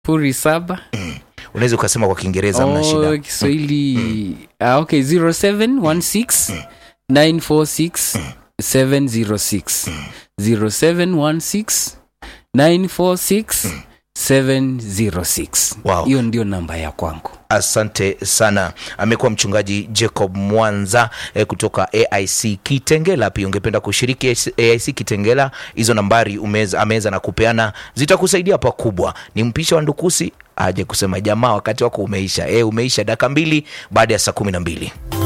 sifuri saba unaweza ukasema kwa kiingereza mna oh, shida kiswahili ah, okay 0716 946 706 0716 946 706 Wow. hiyo ndio namba ya kwangu asante sana amekuwa mchungaji jacob mwanza eh, kutoka aic kitengela pia ungependa kushiriki aic kitengela hizo nambari umeza, ameweza na kupeana zitakusaidia pakubwa ni mpisha wa ndukusi aje kusema jamaa wakati wako umeisha e, umeisha dakika mbili baada ya saa kumi na mbili